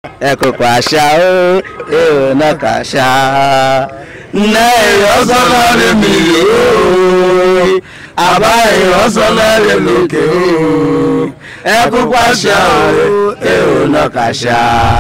ẹ̀kọ̀kọ̀ àṣà ó èrò náà kà ṣá. Nne ìrọ́sọ́lá rẹ̀ mi yóò, àbá ìrọ́sọ́lá rẹ̀ lókè ó. Ẹ̀kọ̀kọ̀ àṣà ó èrò náà kà ṣá.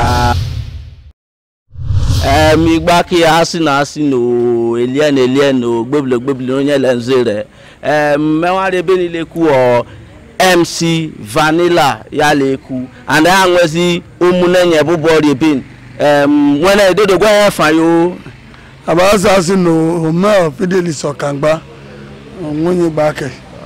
Ẹ̀mí gbá kí a sì náà sí nò elien elien nò gbébìlẹ̀ gbébìlẹ̀ onye lẹ́ nze rẹ̀. Mẹ́wàá rẹ̀ bẹ́ẹ̀ ni lè kú ọ̀. mc vanilla ya leku and ha nwezi ụmụnenye bụ bọọlụ bin nwere edodo gwa ya fayo abaza si no homel fidelis ọkangba nwunye gbake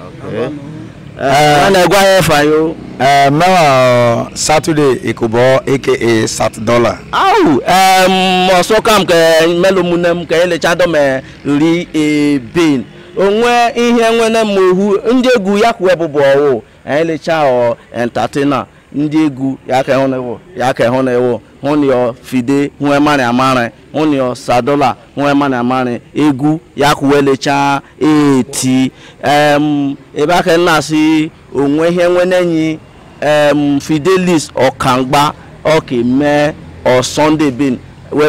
nwere gwa ya fayo Uh, mewa Saturday Ikubo aka Sat Dollar. awu ọsọ kam ke melo mune m ka elecha dome ri ebin onwe ihe nwene m ohu ndị egwu ya kwuwe bụbụ ọwụ elecha ọ entertainer ndị egwu ya ka hụ na ewu ya ka hụ na ewu hụ na ọ fide hụ emari amari hụ na ọ sadola hụ emari amari egwu ya kwuwe elecha eti em ebe aka nna si onwe ihe nwene enyi em fidelis ọkangba ọkeme ọ sunday bin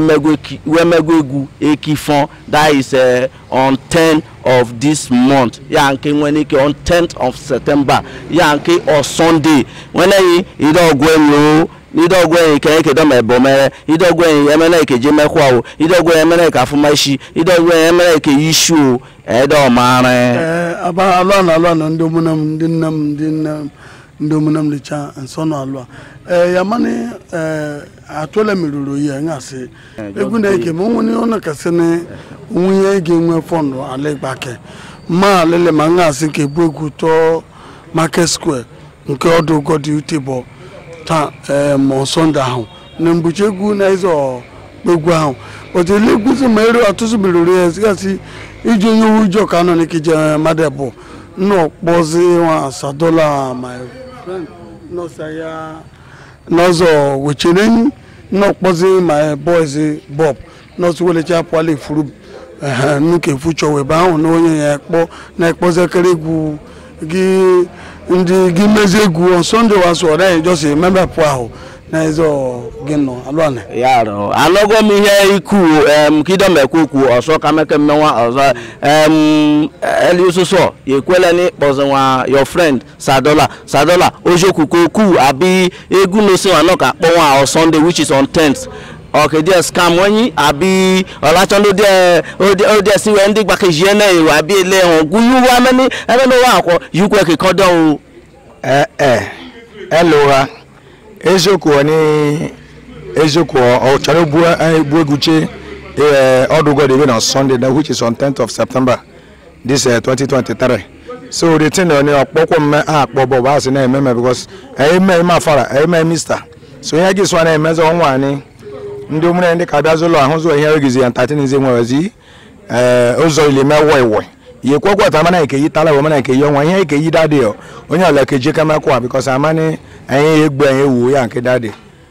wemegwu egwu ekifon that is uh, on 10 of this month ya nke nwere ike on 10th of september ya nke ọ sunday nweneghị ide ọgwụ enyi o ide ọgwụ enyi ka eke dọma ebe mere ide ọgwụ enyi emere eke je mekwa o ide ọgwụ enyi emere ka afụma isi ide ọgwụ enyi emere eke ishi o ede ọmara ee aba alụa na alụa na ndị ụmụnne m ndị nne m ndị nne m ndị ụmụnne m licha nsọ na alụa ee ya mani ee atụle meruru ya ngasị egwu na-ege ma onwe ọ na-kasị na onwe ihe ga-enwe fọndụ ala ịgbake ma alele ma ngasị ka ebu egwu tọọ market square nke ọdụ ụgọdị ute bụ taa ee ma sọnde ahụ na mgbuchi egwu na ịzọ egwu ahụ otu ile egwuzi ma ere ọtụtụ meruru ya sigasị iji onye uwe ujọ ka anọ n'ikije mmadụ bụ nnọọ kpọzi nwa sadola my friend nọọsụ ya n'ọzọ wechere enyi nnọọ kpọzi my boys bob nọọsụ welecha pụala ifuru nuke fuchọ webe ahụ na onye ya kpọ na-ekpọzekere egwu gị ndị gị mezi egwu sọnde wasụ ọdaghị jọsi memepụ ahụ na ịzọ gị nọ alụana ya rụ anọgo m ihe ikwu em kidom ekwu okwu ọsọ kameke mmenwa ọzọ em eli ụsụsọ ekwela na ịkpọzi nwa your friend sadola sadola ojokwuko okwu abi egwu nosi nwa nọ ka kpọ nwa on sunday which is on 10th ọkèdè scam wọnyi àbí ọ̀làtsọ́ndó díẹ̀ ó díẹ̀ sí wẹ́ ndí gbàkejì ẹ̀ náà èrò àbí ilé hàn gúnyú wa mẹ́ni ẹ̀mẹ́ni wà àkọ́ yìí kọ́ ẹ̀kẹ́ kọ́ dán o. Ee ee elụgha eziokwu ọ ni eziokwu ọ chọrọ ebu ebu egwuche ee ọdụ ụgọdụ ebe na Sunday na which is on 10th of September this uh, 2023 so the thing ọ ni ọkpọkwọ mme a akpọ bụ bụ asị na-eme eme because eme eme afara eme mista so ihe gị sọ na-emezi ọnwa anyị ndị ụmụnne ndị ka bịazụ ụlọ ahụ zụ ihe ogizi ya ntatị n'izi nwewezi ee ụzọ ile mewe iwe ihe kwekwe ta mana eke yi tala wo mana eke yi ọnwa ihe eke yi dadi o onye ọla eke je kama kwa because amani anyị egbu anyị ewu ya nke dadi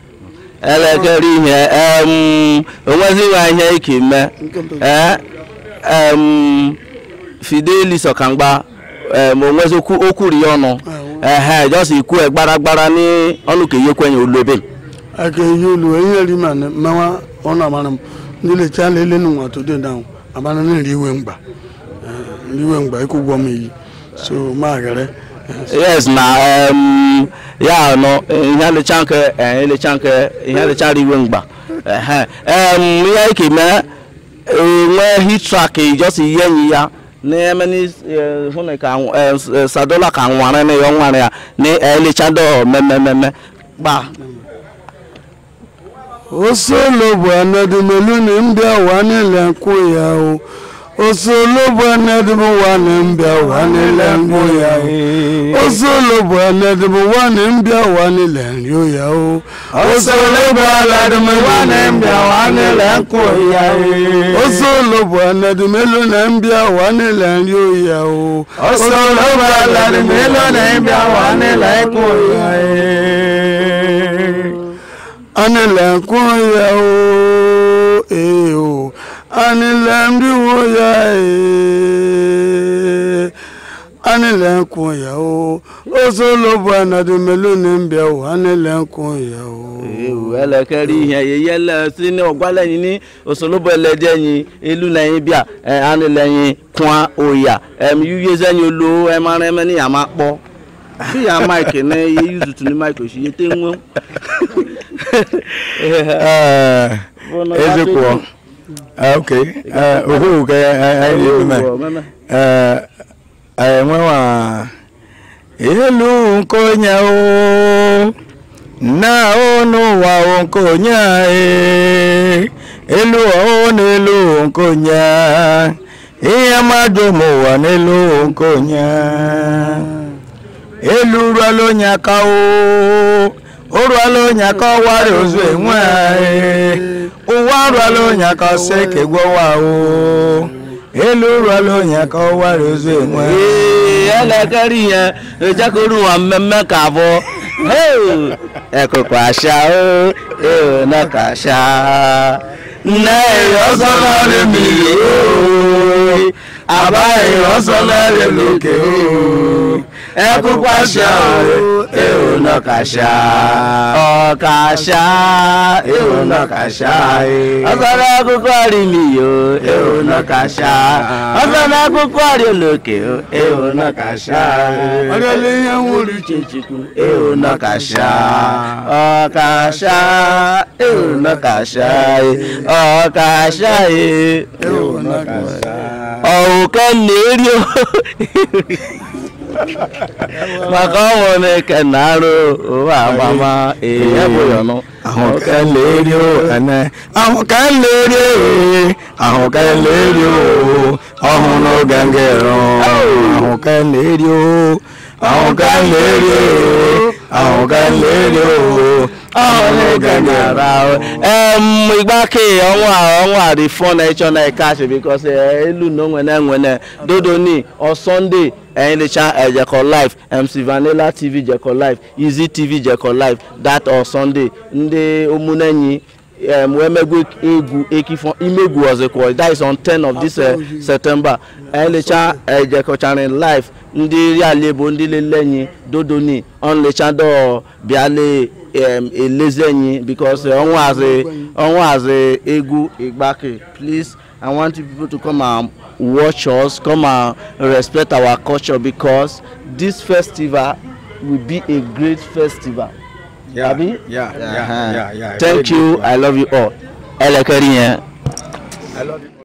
elekere ihe em onwezighị ihe ike mee ee em fidelis ọkangba em onwezi okwu okwuri ya ọnụ ehe jọs ikwu gbaragbara ní ọnụ ka ihe kwenye olobe aka ihe olu ihe ri ma na mmawa ọnụ amara m ndị lecha lele nụ nwa todo na amara na nri iwe mgba Eh, nri iwe mgba ịkwụ ụgwọ m iyi so ma ghere yes na em ya nọ ihe alecha nke eh, elecha nke ihe alechara iwe mgba ehe em ihe ike mee enwe hitrak jọs ihe enyi ya n'emeni hụ na ka anwụ- eh, sadola ka nwara na ya nwara ya na elechado mmemmemme gba osolo bụ anadimelu na mbịa wa niile nkwụ ya o osolo bụ anadimu wa na mbịa wa niile nkwụ ya o osolo bụ anadimu wa na mbịa wa niile nri ya o osolo bụ anadimu wa na mbịa wa niile nkwụ ya o osolo bụ anadimelu na mbịa wa niile nri ya o osolo bụ anadimelu na mbịa wa niile nkwụ ya o anilẹ̀kùn yẹ o ee o anilẹ̀ndínwó yẹ ee ha nílẹ̀ ń kun ìyàwó ó sọ ló bu ẹnàdí mélòó ní ń bẹ̀ wò ha nílẹ̀ ń kun ìyàwó. ewu ẹlẹkẹri ihe yeye lẹ sí ní ọgbàlẹyìn ní òṣòlóbọ ẹlẹdẹyìn ìlú lẹyìn bíà ẹ anilẹyìn kwan òyà ẹm yíyé sẹyìn olo ẹ máa rẹ mẹni àmà pọ bí ya máìkì ní iye yúzùtù ní máìkì òṣìyẹ tẹ ń wọn. Eh, eziokwu Eh, ok Eh, ohu ke anyị na-eme enwewa elu nke onye o na o n'ụwa o nke onye anyị elu o n'elu nke onye ihe mmadụ ma ụwa n'elu nke onye elu ruola onye aka o o ruola onye aka ọwara ozu enwe anyị ụwa ruola onye aka ọsọ ka egwowa o elu ruola onye aka ọwara ozu enwe anyị ee ẹlẹkẹri yẹn ìjẹkùrú wa mẹmẹ kàbọ ẹkọkọ àṣà ó èrò náà kàṣà nná ìrọsọ náà lè mí o àbá ìrọsọ náà lè lókè o ẹkọkọ àṣà ó èrò náà kàṣà ọkàṣà èrò náà kàṣà ọsọ náà kúkọ rí mi o èrò náà kàṣà ọsọ náà kúkọ rí olókè o èrò náà kàṣà ọdẹlẹ yẹn ń wọlé chechukwu èrò náà kàṣà ọkàṣà èrò náà kàṣà ọkàṣà èrò náà kàṣà ọ̀hùnkẹ́ lèérí o maka ọnwụ na-eke na-arụ ụwa agbama ee bụyọ nụ ahụ ka leri o ene ahụ ka leri o ahụ ka leri o ọhụ n'oge ngero ahụ ka leri o ahụ ka leri o ahụ ka leri o ọhụ n'oge ngero ara em igbake ọnwa ọnwa dị fọ na ịchọ na ịkachi bikos elu na onwene nwene dodo ni ọ sọnde ẹyin lè ṣá ẹ jẹkọ live mc vanilla tv jẹkọ live easy tv jẹkọ live that or sunday ndị ụmụnenyi um, wemegwu egwu ekifọ imegwu ọzọkwa that is on ten of this uh, september ẹyin lè ṣá ẹ jẹkọcharin live ndị rí àlebo ndị lelenyi dodo ni ọ̀n lè ṣá dọ̀ bịale um, elezenyi because ọnwa azị ọnwa azị egwu igbake please i want you people to come and watch us come and respect our culture because this festival will be a great festival. Yeah, Abi? yeah, yeah, Uh-huh. yeah, yeah. thank you i love you all. ẹlẹkẹrin yẹn. I love you.